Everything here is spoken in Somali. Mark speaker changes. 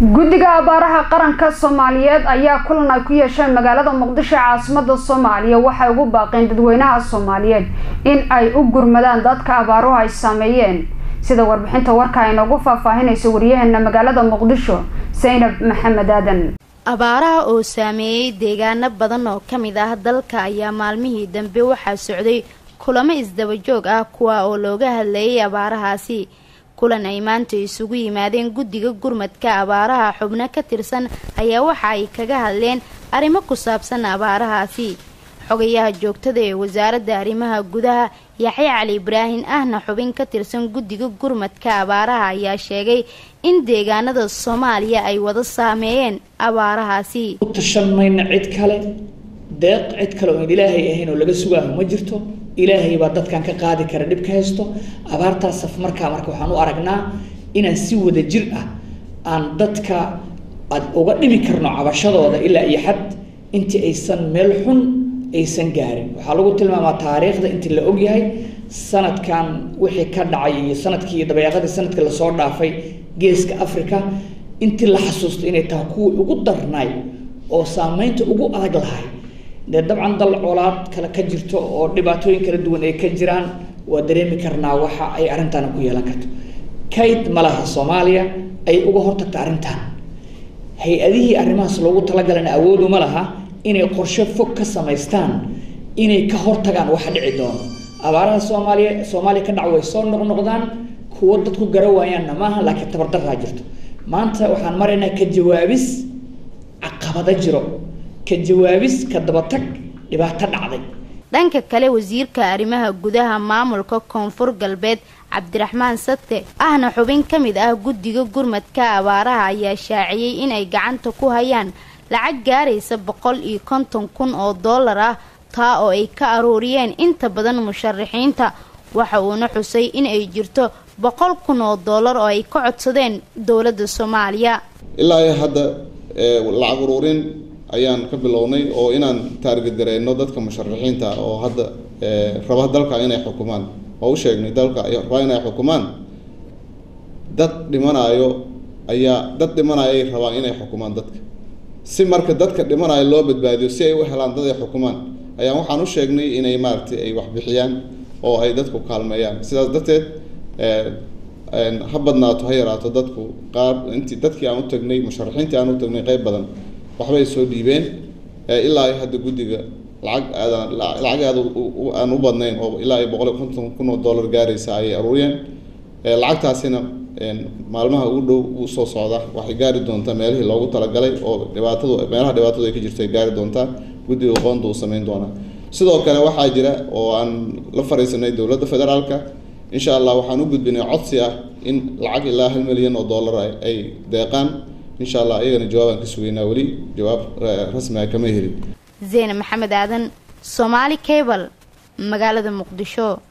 Speaker 1: guddiga abaaraha qaranka soomaaliyeed ayaa kulan ay ku yeesheen magaalada muqdisho ee caasimada soomaaliya waxay ugu baaqeen dadweynaha soomaaliyeed in ay u gurmadaan dadka abaaruhu ay saameeyeen sida warbixinta warka ay noogu faahfaahinaysa waryaheena magaalada muqdisho saynab maxamed aadan
Speaker 2: abaaraha oo saameeyey deegaano badan oo ka mid ah dalka ayaa maalmihii dambe waxaa socday kulamo isdabajoog ah kuwa oo looga hadlayay abaarahaasi kulan ay maanta isugu yimaadeen guddiga gurmadka abaaraha xubno ka tirsan ayaa waxa ay kaga hadleen arrimo ku saabsan abaarahaasi xogayaha joogtada ee wasaaradda arrimaha gudaha yaxye cali ibraahin ahna xubin ka tirsan guddiga gurmadka abaaraha ayaa sheegay in deegaanada soomaaliya ay wada saameeyeen abaarahaasi
Speaker 3: tashan mayna cid kale deeq cid kale oon ilaahay ahayn oo laga sugaaho ma jirto ilaahay baa dadkan ka qaadi kara dhib ka haysto abaartaas saf markaa marka waxaan u aragnaa inaan si wada jir ah aan dadka ad uga dhimi karno cabashadooda ilaa iyo xad intii aysan meel xun aysan gaarin waxaa lagu tilmaamaa taariikhda intii la ogyahay sanadkan wixii ka dhacay iyo sanadkii dabeeqadii sanadkii lasoo dhaafay geeska africa intii la xasuusto inay tahay kuwii ugu darnaay oo saameynta ugu adag lahay dee dabcan dal colaad kale ka jirto oo dhibaatooyin kala duwan ay ka jiraan waa dareemi karnaa waxa ay arrintan ku yeelan karto kayd ma laha soomaaliya ay uga hortagta arrintan hay-adihii arrimahaas loogu talagalana awoodu ma laha inay qorshe fog ka samaystaan inay ka hortagaan waxa dhici doono abaaraha soomaaliya soomaaliya ka dhac way soo noqnoqdaan kuwo dadku gara waayaanna maaha laakiin tabardaraa jirto maanta waxaan maraynaa ka jawaabis caqabada jiro ka jawaabis ka dabatag dhibaato dhacday
Speaker 2: dhanka kale wasiirka arrimaha gudaha maamulka koonfur galbeed cabdiraxmaan sate ahna xubin ka mid ah guddiga gurmadka abaaraha ayaa shaaciyey inay gacanta ku hayaan lacag gaaraysa boqol iyo konton kun oo dollar ah taa oo ay ka aruuriyeen inta badan musharaxiinta waxa uuna xusay in ay jirto boqol kun oo dollar oo ay ka codsadeen dowladda soomaaliya
Speaker 4: ilaa iyo hadda lacag uruurin ayaan ka bilownay oo inaan taarget gareyno dadka musharaxiinta oo hadda raba dalka inay xukumaan oo u sheegnay dalka raba inay xukumaan dad dhimanayo ayaa dad dhimanayo ay rabaan inay xukumaan dadka si marka dadka dhimanayo loo badbaadiyo si ay u helaan dad ay xukumaan ayaan waxaan u sheegnay inay maaragtay ay waxbixiyaan oo ay dadku kaalmeeyaan sidaas darteed ha badnaato ha yaraato dadku qaar intii dadkii aan u tagnay musharaxiintii aan u tagnay qeyb badan waxbay soo dhiibeen ilaa iyo hadda guddiga lacag aadaan lacag aad aan u badnayn oo ilaa iyo boqol iyo konton kun oo dollar gaaraysa ayay aruuriyeen lacagtaasina maalmaha ugu dhow u soo socda waxay gaari doontaa meelihii loogu talagalay oo dhibaatadu meelaha dhibaatadu ay ka jirto ay gaari doontaa guddiga qoonda uu samayn doonaa sidoo kale waxaa jira oo aan la fariisanay dowladda federaalka insha allah waxaan u gudbinay codsi ah in lacag ilaa hal milyan oo dollar ay deeqaan insha allah iyagana jawaabaan ka sugeynaa weli jawaab rasmi ah kama helin
Speaker 2: zeyne maxamed aadan soomaali cable magaalada muqdisho